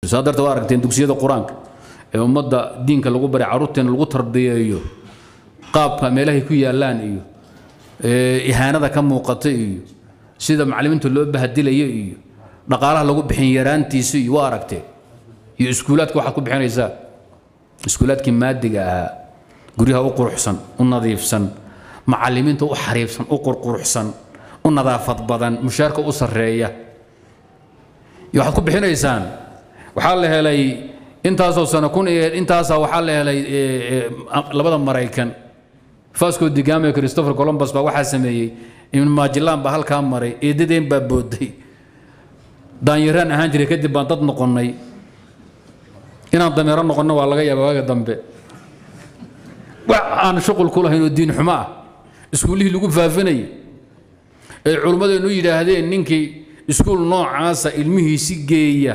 saa darteed waa aragteen dugsiyada qur-aanka ee ummadda diinka lagu baray carruurteena lagu tarbiyeeyo qaabka meelahay ku yaallaan iyo ihaanada ka muuqata iyo sida macallimiinta loo bahadilayo iyo dhaqaalaha lagu bixin yaraantiisa iyo waa aragteen iyo iskuulaadka waxaad ku bixinaysaa iskuulaadkii maadiga ahaa guryaha u quruxsan u nadiifsan macallimiinta u xariifsan u qurquruxsan u nadaafad badan mushaarka u sarreeya iyo waxaad ku bixinaysaan waxaa la helay intaasoo sano kun iyo intaasaa waxaa la helay labada maraykan fasco digame christopher columbus baa waxaa sameeyey ibn majilan baa halkaa maray eedadeen baa booday daanyaraan ahaan jiray kadib baan dad noqonnay inaan dameero noqonno waa laga yaaba waaga dambe wax aan shuqul ku lahayn oo diin xumo ah iskuullihii lagu faafinayay ay culimmadeennu yidhaahdeen ninkii iskuul noocaasa ilmihiisi geeya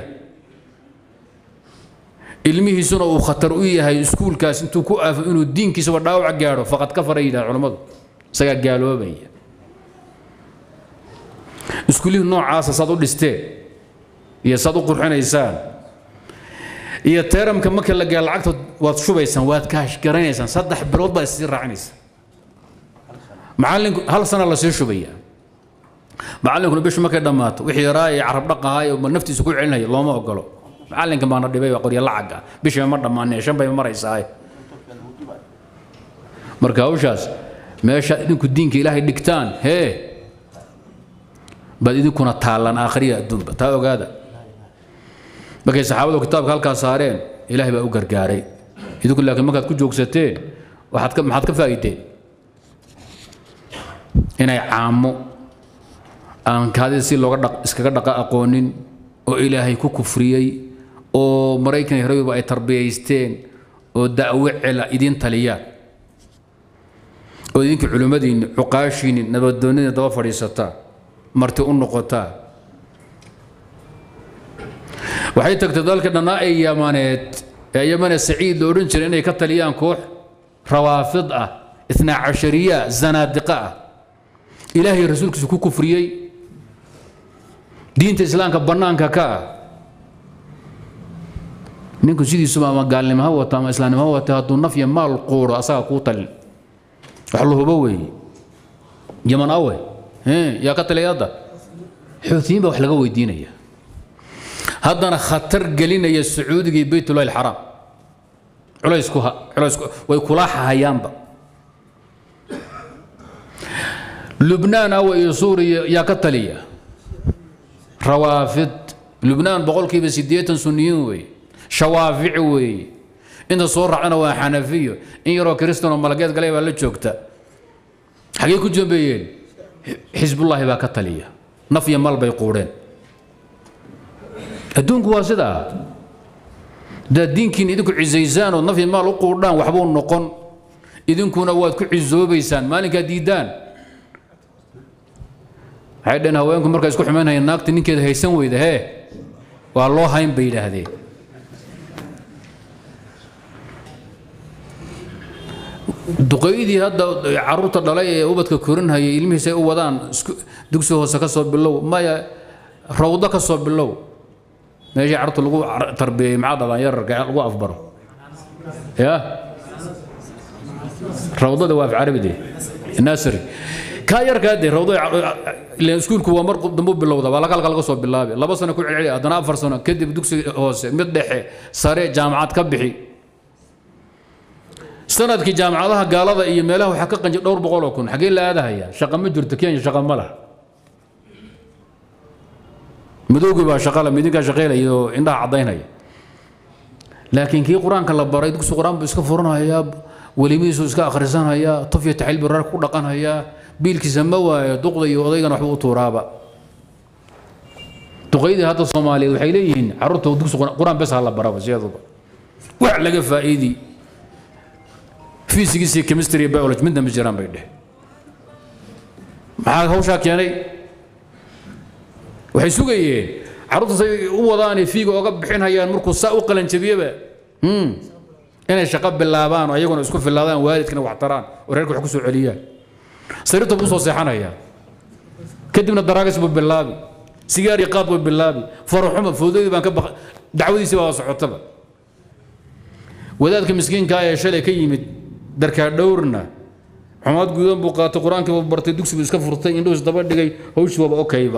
ilmihiisuna uu khatar u yahay iskuulkaas intuu ku aafo inuu diinkiisaba dhaawac gaadho faqad ka faray yidhaha culimmadu isagaa gaaloobaya iskuullihii noocaasa saad u dhisteen iyo saad u qurxinaysaan iyo teeramka marka la gaaro lacagta waad shubaysaan waad kaashgaranaysaan saddex bilood baad isii raacinaysaa macallinku hal sana la sii shubaya macallinkuna bishu markay dhammaato wixii yaraa ee carab dhaqahay oo naftiisa ku celinaya looma ogolo macallinka baana dhibay waa qorya lacagga bishiiba ma dhammaanee shan bay maraysaa marka hawshaas meesha idinku diinka ilaahay dhigtaan hee baad idinkuna taallan aakhriya adduunba taa ogaada markay saxaabadu kitaabka halkaa saareen ilaahay baa u gargaaray idinku laakiin markaad ku joogsateen waxaad ka maxaad ka faa'iideen inay caamo aan kaadida si looga dhaq iskaga dhaqa aqoonin oo ilaahay ku kufriyey oo maraykan iyo harawiba ay tarbiyaysteen oo da'wo cela idiin taliyaan oo idinka culimmadiinni cuqaashiinni nabadoonnidii daba fadhiisataa marti u noqotaa waxay tagtay dalka dhannaa ee yamaneed ee yamane saciid la odhan jiray inay ka taliyaan koox rawaafid ah itnaa cashariya zanaadiqa ah ilaahay rasuulkiisa ku kufriyey diinta islaamka bannaanka ka ah ninku sidiisuba ama gaalnimo ha wata ama islaamnimo ha wata hadduu naf iyo maal quuro asaga kuu talin wax la hubo weeye yaman awe yaa ka taliyay hadda xuutiyiin baa wax laga weydiinaya haddana khatar gelinaya sacuudiga iyo baytullahi alxaraam culaysku culaysku way kulaaxahayaanba lubnaan awa iyo suuriya yaa ka taliya rawaafid lubnaan boqolkiiba siddeetan sunniyiin weeye shawaafici weeye inta soo raacana waa xanafiyo in yaroo kristan oo malageed galay baa la joogta xagee ku jambeeyeen xisbullaahi baa ka taliya naf iyo mal bay quudheen adduunku waa sidaa haddaad diinkiin idinku cisaysaan oo naf iyo maal u quudhaan waxbuu noqon idinkuna waad ku cisoobaysaan maalinkaad diiddaan waxay dhaheen haweenku markay isku xumaynayaan naagta ninkeeda haysan weyda hee waa loo hayn bay yidhaahdeen duqaydii hadda caruurta dhalay ee ubadka korinhayay ilmihiisa ay u wadaan dugsi hoose ka soo bilow maya rawdo ka soo bilow meeshii carruurta lagu tarbiyey maxaa dhalaan yararka lagu afbaro ya rawdada waa af carabide nasri kaa yarkaa dee rawdo ileen iskuulku waa mar dambu bilowda waa laga laga soo bilaabi laba sano ku celceli haddana afar sano kadib dugsi hoose mid dhexe sare jaamacad ka bixi sanadkii jaamacadaha gaalada iyo meelaha waxaa ka qanjay dhowr boqol oo kun xaggee la aadahaya shaqa ma jirto kenya shaqa ma laha madowgii baa shaqala midinkaa shaqaylaya oo indhaha caddaynaya laakiin kii qur-aanka la baray dugsi qur-aan buu iska furanhayaa welimihiisuu iska akhrisanhayaa tuf iyo taxil biraar ku dhaqanhayaa biilkiisa ma waayo duqda iyo odaygana waxba u tuuraaba duqaydii hadda soomaaliyeed waxay leeyihiin carruurta dugsi qur-aan bes ha la baraba siyaduba wax laga faa'iidi physics iyo chemistry iyo biology midna ma jiraan bay dheh maxaa hawshaa keenay waxay sugayeen carruurta say u wadaanay fiiga oga bixinhayaan markuu saa u qalanjabiyeba inay shaqo bilaabaan oo ayaguna isku filaadaan waalidkana wax taraan oo reerka wax ku soo celiyaan sariirta buu soo seexanayaa kadibna daraagas buu bilaabi sigaar iyo qaad buu bilaabi faraxuma foodadii baan ka baqa dacwadiisii baa socotaba wadaadka miskiinkaa ee shalay ka yimid darkaa dhowrna xumaad guudan buu qaatay qur-aankii buu bartay dugsi buu iska furtay indhuhu isdaba dhigay hawshii waaba okayba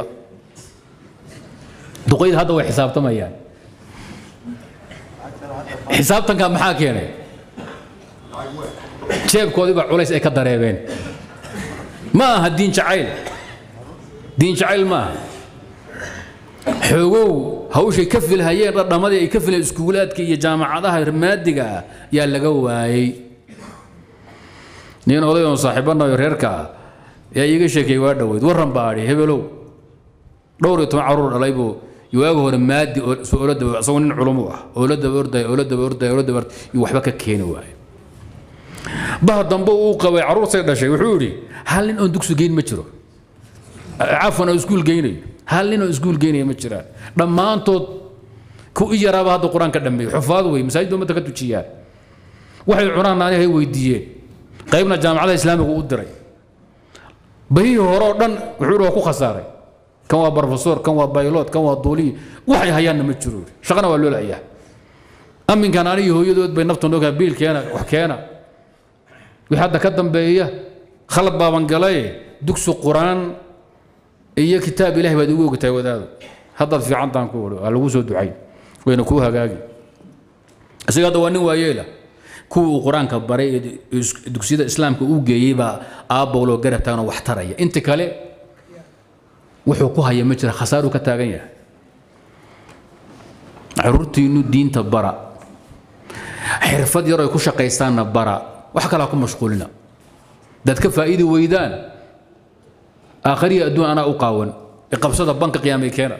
duqayd hadda way xisaabtamayaan xisaabtanka maxaa keenay jeebkoodii baa culays ay ka dareebeen ma aha diin jacayl diin jacayl ma aha xoogow hawshay ka filhayeen dhadhamadii ay ka filayeen iskuulaadka iyo jaamacadaha maadiga ah yaa laga waayey nin oday oon saaxiibanayo reerka ah yaa iiga sheekeeyey waa dhoweyd warran baa adhi hebelow dhowr iyo toban carruur dhalay buu waaga hore maadi oola daba isagoo nin culumu ah oola daba ordaya oola daba ordaya oola daba iyo waxba ka keeni waayo baha dambe uu qabay carruurtay dhashay wuxuu yidhi hal nin oon dugsi geyn ma jiro cafwan oo iskuul geynayo hal nin oo iskuul geynaya ma jiraan dhammaantood ku i yaraaba hadda qur-aan ka dhameeyo xufaad wey masaajidda ummadda ka tujiyaan waxay cunaan naani hay weydiiyeen qaybna jaamacadaha islaamiga u diray bahihii hore oo dhan wuxuu yidhi waa ku khasaaray kan waa brofesor kan waa baylot kan waa duuliyi waxay hayaanna ma jiro shaqana waa loo layaa aminkan anigi hooyadood bay nafta noogaa biil keena wax keena wixii hadda ka dambeeya khalad baaban galay dugsi qur-aan iyo kitaab ilahi baad igu ogtahay wadaado haddaad fiicantaan ku wado waa lagu soo ducayn wayna kuu hagaagi isaga hadda waa nin waayeela kuwa uu qur-aanka baray ee dugsiyada islaamka uu geeyey baa aabbowloo garab taaganoo wax taraya inta kale wuxuu ku haya ma jira khasaaruu ka taagan yahay caruurtiinnu diinta bara xirfad yar ay ku shaqaystaanna bara wax kalaa ku mashquulina dad ka faa'iidi weydaan aakhariya adduun anaa u qaawan iqabsada banka qiyaamay keena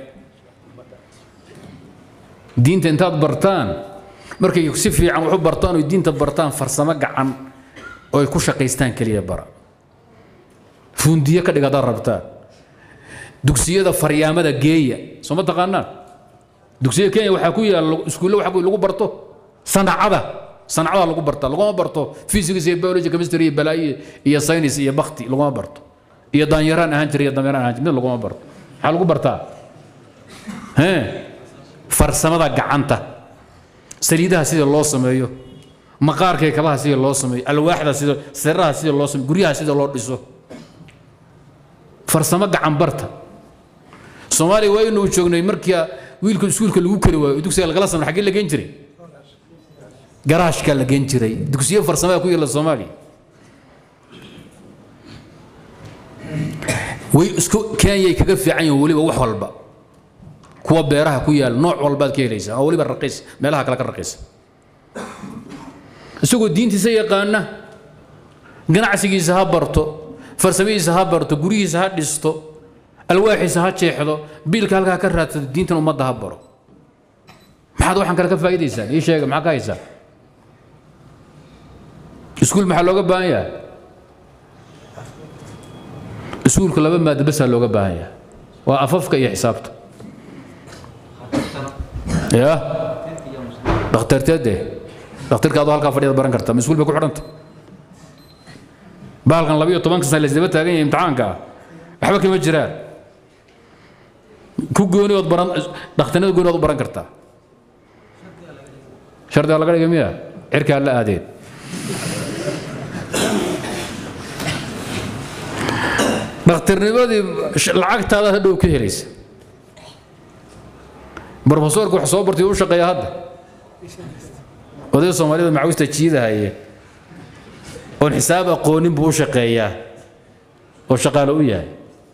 diinta intaad bartaan markay si fiican wax u bartaan oy diinta bartaan farsamo gacan oo ay ku shaqaystaan keliya bara fundiyo ka dhig haddaad rabtaan dugsiyada faryaamada geeya soo ma taqaanaan dugsiyada kenya waxaa ku yaala iskuulle waxa lagu barto sanacada sanacada lagu barta laguma barto physics iyo biology chemistry iyo balaayo iyo science iyo bakti laguma barto iyo daanyaraan ahaan jira iyo dameeraan ahaan jira mid laguma barto maxaa lagu bartaa hee farsamada gacanta saliidaha sida loo sameeyo maqaarka kabaha sida loo sameeyo alwaaxda sida siraha sida loo sameeyo guryaha sida loo dhiso farsamo gacan barta soomaaliya waa inuu joognay markii wiilka iskuulka lagu kari waayo dugsiga lagala samay xaggee la geen jiray garaashka la geen jiray dugsiyo farsamada ku yaala soomaaliya way isku kenyay kaga fiican yihiin weliba wax walba kuwa beeraha ku yaal nooc walbaad ka helaysaa oo weliba raqiis meelaha kale ka raqiisa isagoo diintiisa yaqaana ganacsigiisa ha barto farsamadiisa ha barto guryihiisa ha dhisto alwaaxiisa ha jeexdo biilka halkaa ka raadsado diintan ummadda ha baro maxaad waxaan kale ka faa'iidaysaan ii sheega maxaa ka haysaan iskuul maxaa looga baahan yahay iskuulka laba maado basaa looga baahan yahay waa afafka iyo xisaabta ya dhakhtarteede dhakhtarka adoo halkaa fadhiyada baran karta ma iskuul bay ku xidhanta bahalkan labiyo tobanka sana laysdaba taagan yahay imtixaanka ah waxba kama jiraan ku gooni ood baran dhakhtarnada gooni ood u baran kartaa shardiga laga dhigay miya cirkaa la aadeen dhakhtarnimadii lacagtaada hadhow ka helaysa brofesorka wax soo bartay u shaqeeya hadda oday soomaalida macawista jiidahaye oon xisaab aqoonin buu u shaqeeyaa oo shaqaale u yahay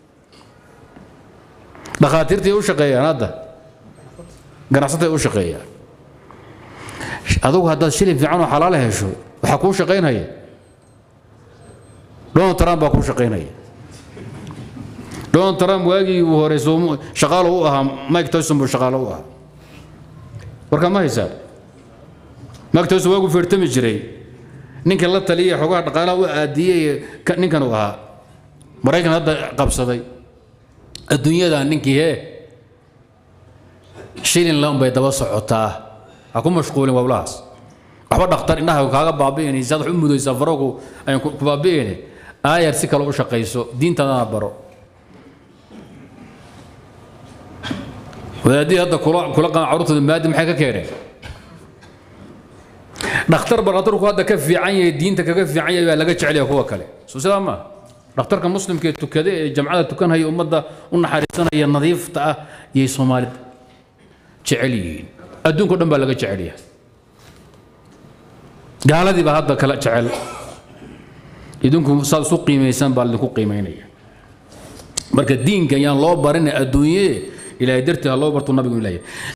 dhakhaatiirtay u shaqeeyaan hadda ganacsatay u shaqeeyaan adugu haddaad shilin fiican oo xalaala hesho waxaa kuu shaqaynaya donald trump baa kuu shaqaynaya donald trump waagii uu horey shaqaalo u ahaa mike tyson buu shaqaalo u ahaa warkaa ma haysaa mike tyson waagu feertami jiray ninka la taliya xogaha dhaqaalaha u aadiyey ninkan uu ahaa maraykan hadda qabsaday adduunyada ninkii hee shilin la unbay daba socotaa ha ku mashquulin wablahaas waxba dhakhtar indhaha kaaga baabi'inaysa ad wax u mudaysaa farogu ayan ku baabi'ine aayar si kale u shaqayso diintadana baro wadaadii hadda kula kula qama carruurtooda maadi maxay ka keeneen dhakhtar bar dhakhtarku hadda ka fiican yahay diinta kaga fiican yahay baa laga jecel yahay kuwa kale soo sidaa ma dhakhtarka muslimka ee tukada ee jamcada tukanhaya ummadda u naxariisanaya nadiifta ah yay soomaalida jecel yihiin adduunka o dhan baa laga jecel yahay gaaladii baa hadda kala jecel idinku saad isu qiimaysaan baa idinku qiimaynaya marka diinka yaan loo barin adduunye ilaahay dartii ha loo barto nabigu ilaahay